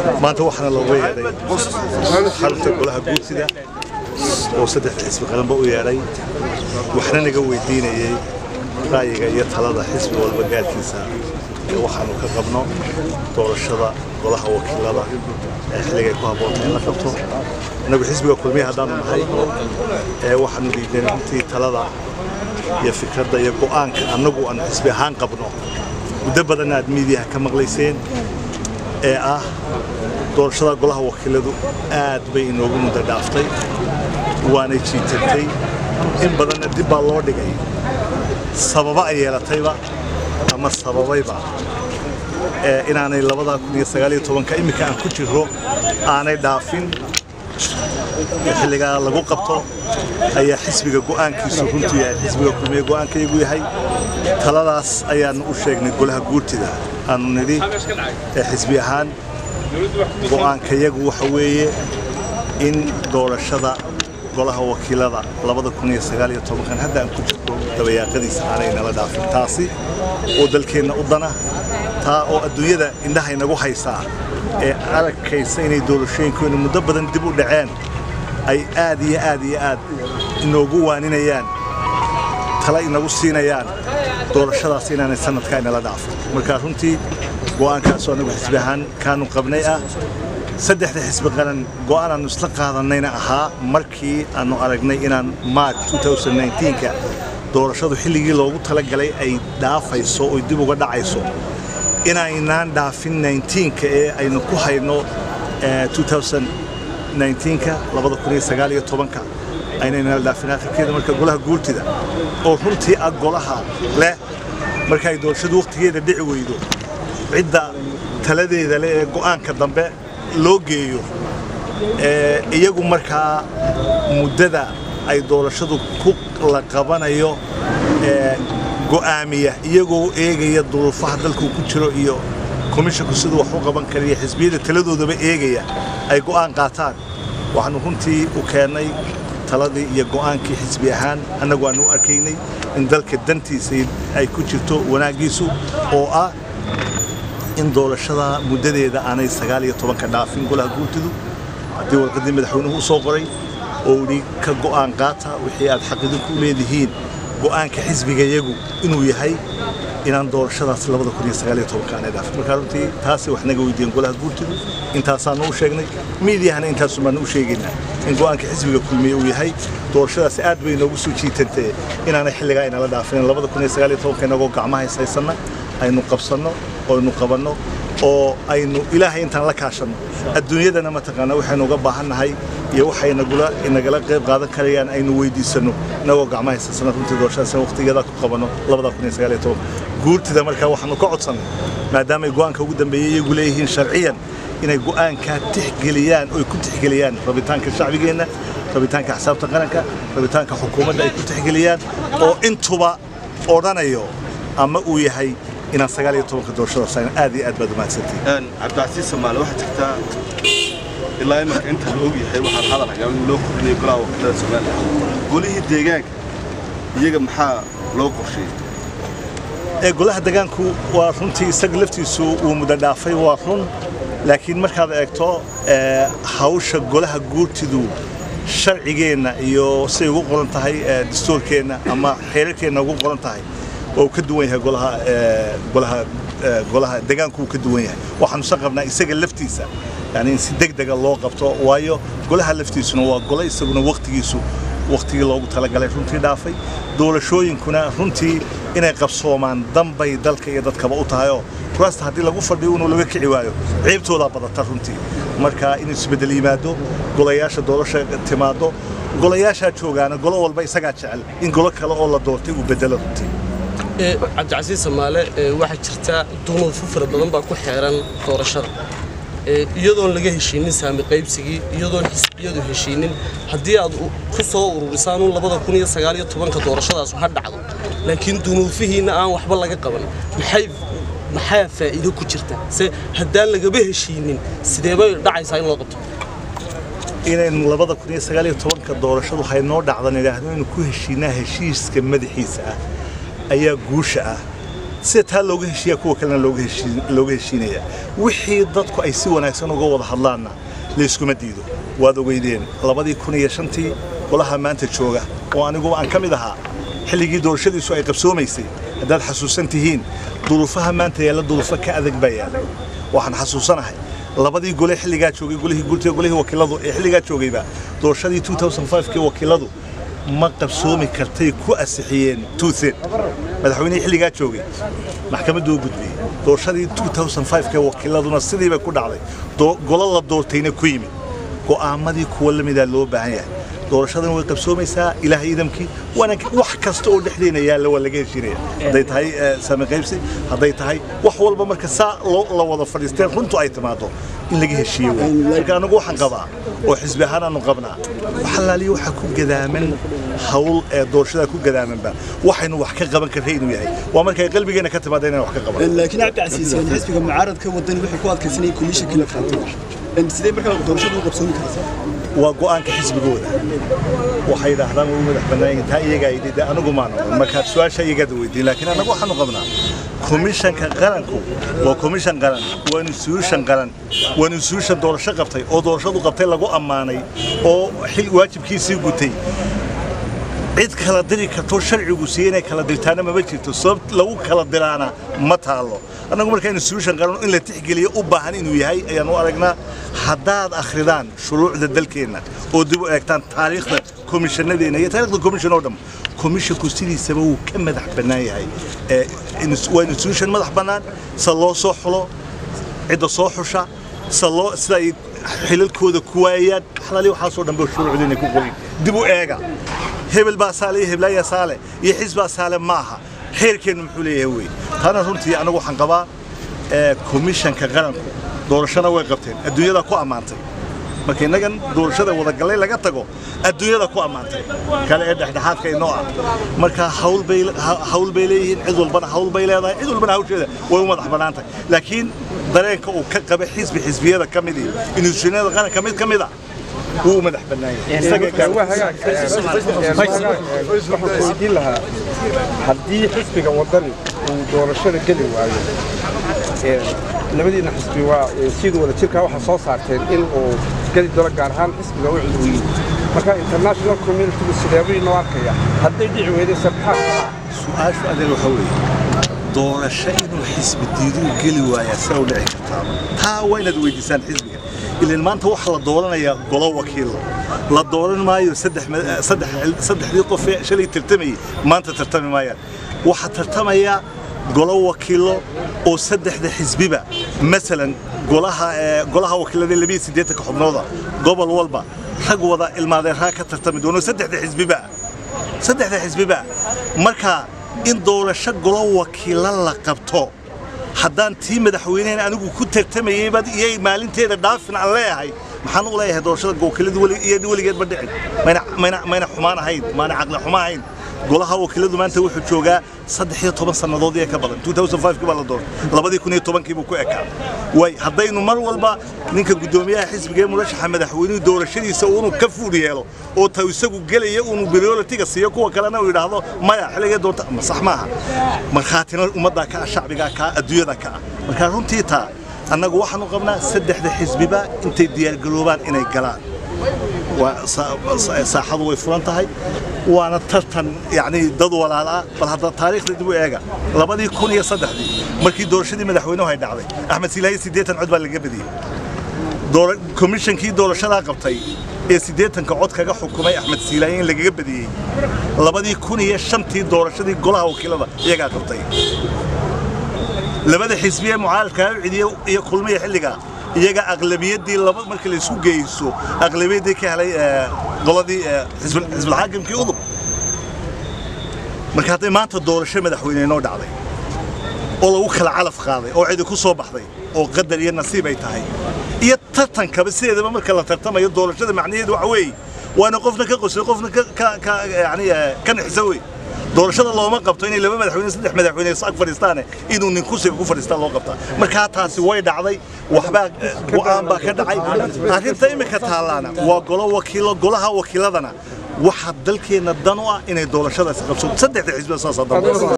maanta waxaana looga yeedhay xarunta golaha guursida oo saddexda xisbi qaranba u yeedhay waxna naga weydiinayay ra'yiga iyo talada xisbi walba gaarkiisa ee waxaanu ka qabno doorashada golaha wakiilada ee xilligay ku habboonta in la qabto innagu xisbiga kulmiya haddaanu nahay ee waxaanu dhiibnay runtii talada iyo fikradda iyo go'aanka annagu aanu xisbi ahaan qabno muddo badan aad miidiyaha ka maqlayseen ee ah doorashada golaha wakiiladu aad bay inoogu muddo dhaaftay waanay jiitantay in badanna dib baa loo dhigay sababa ay yeelatayba ama sababayba ee inaanay labada kun iyo sagaal iyo tobanka iminka aan ku jirro aanay dhaafin ee xilligaa lagu qabto ayaa xisbiga go'aankiisu runtu yahay xisbiga kulmiye go'aankayagu yahay taladaas ayaanu u sheegnay golaha guurtida aanu nidhi ee xisbi ahaan go'aankayagu waxa weeye in doorashada golaha wakiilada labada kun iyo sagaal iyo tobankan hadda aan ku jirto dabayaaqadiisa aanay nala dhaafin taasi oo dalkeenna u dana taa oo adduunyada indhahay nagu haysaa ee aragkaysa inay doorashooyinkoona muddo badan dib u dhaceen ay aad iyo aad iyo aad inoogu waaninayaan tala inagu siinayaan doorashadaas inaanay sanadkaa inala dhaafin marka runtii go'aankaasoo anagu xisbi ahaan kaanu qabnay ah saddexda xisbi qaran go'aan aanu isla qaadanayna ahaa markii aanu aragnay inaan march 2019ka doorashadu xilligii loogu talagalay ay dhaafayso oo dib uga dhacayso inaynaan dhaafin 19ka ee aynu ku hayno 2019ka 2019ka aynaynala dhaafin akhirkeeda marka golaha guurtida oo runtii ah golaha leh marka ay doorashadu wakhtigeeda dhici weydo cidda taladeeda leh ee go'aanka dambe loo geeyo iyagu markaa muddada ay doorashadu ku la qabanayo go'aamiya iyagoo eegaya duruufaha dalku ku jiro iyo komishinku siduu wax u qaban kara iyo xisbiyada taladoodaba eegaya ay go'aan qaataan waxaanu runtii u keennay taladii iyo go'aankii xisbi ahaan annagu aanu u arkaynay in dalka dantiisa ay ku jirto wanaaggiisu oo ah in doorashada muddadeeda aanay sagaal iyo tobanka dhaafin golaha guurtidu haddii warqaddii madaxweynuhu u soo qoray oo idhi ka go'aan qaata wixii aad xaqidinku leedihiin go'aanka xisbigayagu inuu yahay inaan doorashadaas labada kun iyo sagaal iyo tobanka aanay dhaafin marka runtii taasi wax naga weydiiyeen golaha guurtidu intaasaanu u sheegnay miidiyahana intaasu baanu u sheegaynaa in go'aanka xisbiga kulmiye uu yahay doorashadaasi aad bay inoogu soo jiitantee inaanay xilligaa inala dhaafin labada kun iyo sagaal iyo tobanka inagoo gacmaha haysanna aynu qabsanno oynu qabanno oo aynu ilaahay intaan la kaashanno adduunyadana mataqaanaa waxaynu uga baahannahay iyo waxay nagula nagala qayb qaadan karayaan aynu weydiisanno inagoo gacmaha haysansana runtii doorashadaas waqtigeeda ku qabanno labada kun iyo sagaal iyo toban guurtida markaa waxaanu ka codsannay maadaamay go'aanka ugu dambeeyey iyagu leeyihiin sharciyan inay go'aankaa tixgeliyaan oy ku tixgeliyaan rabitaanka shacbigeenna rabitaanka xisaabta qaranka rabitaanka xukuumadda ay ku tixgeliyaan oo intuba odhanayo ama uu yahay inaan sagaal iyo tobanka doorashadaas ayna aad iyo aad baad umahadsantihin cabdicasiis samaale waxaa jirtaa ilaa imarka inta la og yahay waxaan hadalhayaa in loo kordhinayo golaha wakiilada soomaaliya golihii deegaanka iyaga maxaa loo qorsheeyey ee golaha deegaanku waa runtii isaga laftiisu uu muddo dhaafay waa run laakiin markaad eegto hawsha golaha guurtidu sharcigeenna iyo siday ugu qoran tahay dastuurkeenna ama xeerarkeenna ugu qoran tahay waa uu ka duwan yahay golaha golaha golaha deegaanku uu ka duwan yahay waxaanu san qabnaa isaga laftiisa yani in si degdega loo qabto waayo golaha laftiisuna waa gole isaguna waqtigiisu waqtigii loogu talagalay runtii dhaafay doorashooyinkuna runtii inay qabsoomaan danbay dalka iyo dadkaba u tahayoo kuraasta haddii lagu fadhiyo inuu laga kici waayo ciibtoodaa badata runtii marka in isbeddel yimaado golayaasha doorasha timaado golayaashaa joogaana golo walba isagaa jecel in golo kale oo la doortay uu bedelo runtii cabdicasiis samaale waxaa jirta dunuufo fara badan baa ku xeeran doorashada iyadoon laga heshiinin saami qaybsigii iyadoon xisbiyadu heshiinin haddii aad ku soo ururisaan un labada kun iyo sagaal iyo tobanka doorashadaas ha dhacdo laakiin dunuufihiinna aan waxba laga qaban maxay maxaa faa'iido ku jirta se haddaan lagaba heshiinin sidee bay dhacaysaa in loo qabto inaynu labada kun iyo sagaal iyo tobanka doorashadu haynoo dhacdan idhaahdo inaynu ku heshiinaa heshiiska madaxiisa ah ayaa guusha ah sida taa looga heshiiya kuwa kalena looga heshiin- looga heshiinaya wixii dadku ay si wanaagsan uga wada hadlaanna layskuma diido waad ogeydeen labadii kun iyo shantii golaha maanta jooga oo aniguba aan ka mid ahaa xilligii doorashadiisu ay qabsoomaysay haddaad xasuusan tihiin duruufaha maanta yaalla duruufo ka adag baa yaallay waxaan xasuusanahay labadii gole xilligaa joogay golihii gurtiga golihii wakiiladu ee xilligaa joogayba doorashadii 2005 kii wakiiladu ma qabsoomi kartay ku asixiyeen tuuthen madaxweynihii xilligaa joogay maxkamaddu u gudbiyey doorashadii 2005 kee wakiiladuna sidiibay ku dhacday doo- golo la doortayna ku yimid go'aamadii kuwa la midaa loo baahan yahay doorashadan way qabsoomaysaa ilaahay idamkii waana wax kasta oo dhexdeena yaalla waa laga heshiinaya hadday tahay eh, saami qaybsi hadday tahay wax walba marka saa loo la wada fadhiisteen runtu ay timaado in laga heshiiyo wey. marka anagu waxaan qabaa oo xisbi ahaan aanu qabnaa waxalaaliyo waxa ku gadaaman hawl ee doorashada ku gadaamanba waxaynu wax ka qaban karray inuu yahay waa markay qalbigeena ka timaada inaan wax ka qaban laakiin cabdi casiis yani xisbiga mucaaradka wadani waxay ku adkaysanayeen komishanka la qaato sidee markaa doorashada u qabsoomi karaysaa waa go'aanka xisbigooda waxay yidhaahdaan way u madax bannaan yihiin taa iyagaa yidhi de anigu maan oran markaad su-aasha iyagaad weydiin laakiin annagu waxaanu qabnaa komishanka qaranku waa komishan qaran waa instituushan qaran waa instituushan doorasho qabtay oo doorashadu qabtay lagu ammaanay oo xil waajibkiisii gutay cid kala diri karto sharcigu siiye inay kala dirtaana mama jirto sabab lagu kala diraana ma taalo annagu markaa institution qaran in la tixgeliyo u baahan inuu yahay ayaan u aragnaa haddaad akhridaan shuruucda dalkeenna oo dib u eegtaan taariikhda komishanadeenna iyo taariikhda komishan oo dhan komishinku sidiisaba wuu ka madax bannaan yahay Ee, ins- waa institution madax bannaan se loo soo xulo cidda soo xusha se loo sida ay xilalkooda ku waayaan xalaali waxaasoo dhan ba shuruucda inay ku qorin dib u eega hebel baa saale iyo heblaaya saale iyo xisbaa saale maaha xeerkeennu muxuu leeyahay wey taana runtii anagu waxaan qabaa ee, komishanka qaranku doorashana way qabteen adduunyada ku ammaantay marka innagan doorashada wadagallay laga tago adduunyada ku ammaantay kale ee dhexdhexaadka inoo ah marka hawl bay ha- hawl bay leeyihiin cid walbana hawl bay leedahay cid walbana hawsheeda way u madax bannaan tahay laakiin dareenka uu ka qaba xisbi xisbiyada ka mid iyo institutionada qaranka mid ka mid ah wuu u madax bannaan yahay Isaga gaar- waxaan weydiin lahaa haddii xisbiga wadani uu doorashada geli waayo ee, labadiina xisbi waa ee, sidii wada jirkaa waxaa soo saarteen in uu geli doono gaar ahaan xisbiga u cudwiyey marka international community sideebuu inoo arkaya hadday dhici weydaysa maxaa kalaa su-aashu adeer waxa weeye doorasho inuu xisbi diiduu geli waayaa sida u dhici kartaa taa waa inaad weydiisaan xisbiga ilan maanta waxaa la dooranayaa golo wakiilo la dooran maayo saddex ma- saddex- saddexdii qof ee shalay tartamayay maanta tartami maayaan waxaa tartamaya golo wakiilo oo saddexda xisbiba masalan golaha ee, golaha wakiilada labiyo siddeetanka xubnooda gobol walba rag wada ilmaadeeraa ka tartami doono saddexda xisbiba saddexda xisbiba marka in doorasho golo wakiilo la qabto haddaan tii madaxweynehen anigu ku tartamayey baad iyay maalinteeda dhaafin aan leeyahay maxaan u leeyahay doorashada wakiiladu weli- iyo weligeed ma dhicin mayna mayna mayna xumaan ahayn maana caqli xumo ahayn golaha wakiiladu maanta wuxuu joogaa saddex iyo toban sannadood iyo ka badan 2005 baa la doortay labadii kun iyo tobankii buu ku ekaa way haddaynu mar walba ninka guddoomiyaha xisbiga ee murashaxa madaxweynuhu doorashadiisa uunu ka fuud yeelo oo ta isagu gelaya uunu prioritiga siiyo kuwa kalena uu yidhaahdo maya xilligee doonta ma sax maaha markhaatina ummaddaa ka ah shacbigaa ka ah adduunyada ka ah marka runtii taa annagu waxaanu qabnaa saddexda xisbiba intay diyaargaroobaan inay galaan waa sa- sa- saaxadu way furan tahay waana tartan yacni dad walaal ah bal hadda taariikhda dib u eega labadii kun iyo saddexdii markii doorashadii madaxweynuhu ay dhacday axmed silaahi siddeetan cod baa laga badiyey doora- komishankii doorashadaa qabtay ee siddeetanka cod kaga xukumay axmed siilaaye in lagaga badiyey labadii kun iyo shantii doorashadii golaha wakiilada iyagaa qabtay labada xisbi ee mucaaradka u cidiye iyo kulmiya xilliga iyaga aqlabiyaddii laba marka la isku geyso aqlabiyaddii ka helay ee, qoladii ee, xisbul xisbul xaakimkii udub marka hadday maanta doorasho madaxweyne inoo dhacday oo lagu kala calaf qaaday oo cidi ku soo baxday oo qadar iyo nasiib ay tahay iyo tartankaba sideedaba marka la tartamayo doorashada macnaheedu waxa weeye waana qofna ka qosay qofna ka ka ka yani eh, ka nixisa wey doorashada looma qabto inay laba madaxweyne saddex madaxweyne is ag fadhiistaane inuu nin kursiga ku fadhiistaa loo qabtaa markaa taasi way dhacday waxbaa eh, go'aan baa ka dhacay arrinta imika taallaana waa golo wakiilo golaha wakiiladana waxaa dalkeenna dan u ah inay doorashadaasi qabso saddexda xisbi saasaa dan u ah.